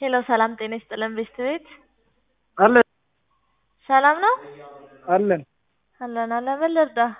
ሄሎ ሰላም ጤና ይስጥልን ቤስት ቤት አለን ሰላም ነው አለን አለን አለን ምን ልርዳህ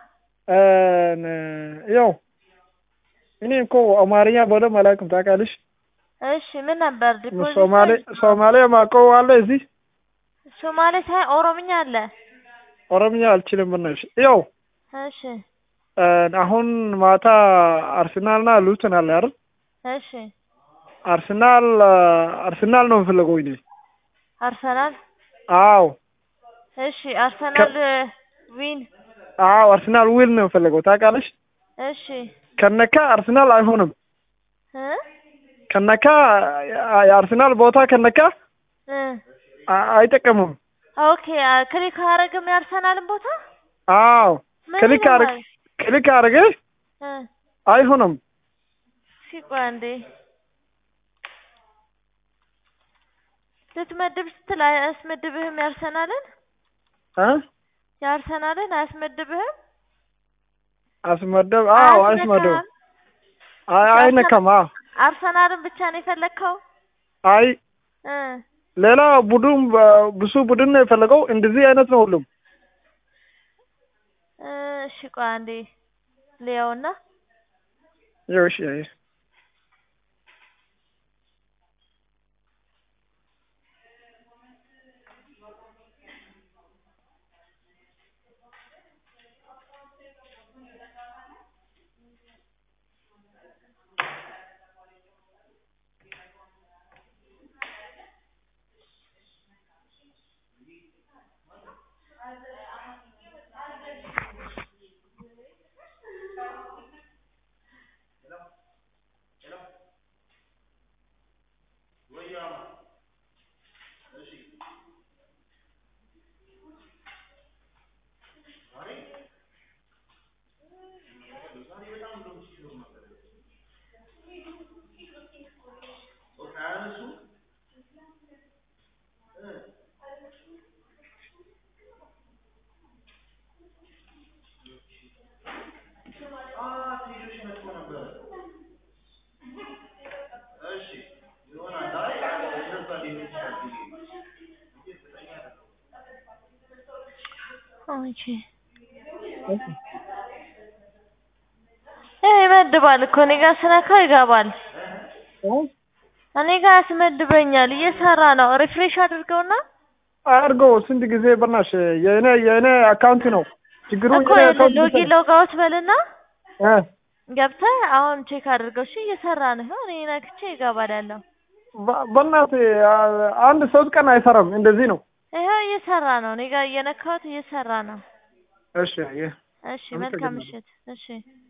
ያው እኔ እኮ አማርኛ በደንብ አላውቅም ታውቃለሽ እሺ ምን ነበር ዲፖዚት ሶማሌ ሶማሌ ማውቀው አለ እዚህ ሶማሌ ሳይ ኦሮምኛ አለ ኦሮምኛ አልችልም በእናትሽ ያው እሺ አሁን ማታ አርሰናልና ሉተን አለ አይደል እሺ አርሰናል አርሰናል ነው የምፈልገው እኔ አርሰናል አዎ እሺ አርሰናል ዊን አዎ አርሰናል ዊል ነው የምፈልገው ታውቃለሽ እሺ ከነካ አርሰናል አይሆንም እ ከነካ የአርሰናል ቦታ ከነካ እ አይጠቀሙም ኦኬ ክሊክ አያደርግም የአርሰናልን ቦታ አዎ ምን ክሊክ አርግ ይሆናል? ክሊክ አርገ እ አይሆንም ሲቆይ አንዴ ልትመድብ ስትል አያስመድብህም የአርሰናልን እ የአርሰናልን አያስመድብህም አስመደብ አዎ አስመደብ አያስነካህም? አይ አይነካም አዎ አርሰናልን ብቻ ነው የፈለግከው አይ እ ሌላ ቡድን ብዙ ቡድን ነው የፈለገው እንደዚህ አይነት ነው ሁሉም እ እሺ ቆይ አንዴ ልየውና ያው እሺ አይ ኦኬ ይሄ ይመድባል እኮ እኔ ጋር ስነካው ይገባል። እኔ ጋር ያስመድበኛል እየሰራ ነው። ሪፍሬሽ አድርገውና አድርገው ስንት ጊዜ በናሽ የእኔ የእኔ አካውንት ነው ችግሩ እኮ የእኔ አካውንት ሎጊን ሎጋውት በልና እ ገብተህ አሁን ቼክ አድርገው። እሺ እየሰራ ነው። ይኸው እኔ ነክቼ ይገባል ያለው። በ- በእናትህ አ- አንድ ሶስት ቀን አይሰራም እንደዚህ ነው ይኸው እየሰራ ነው። እኔ ጋር እየነካሁት እየሰራ ነው። እሺ አየህ እሺ መልካም ምሽት። እሺ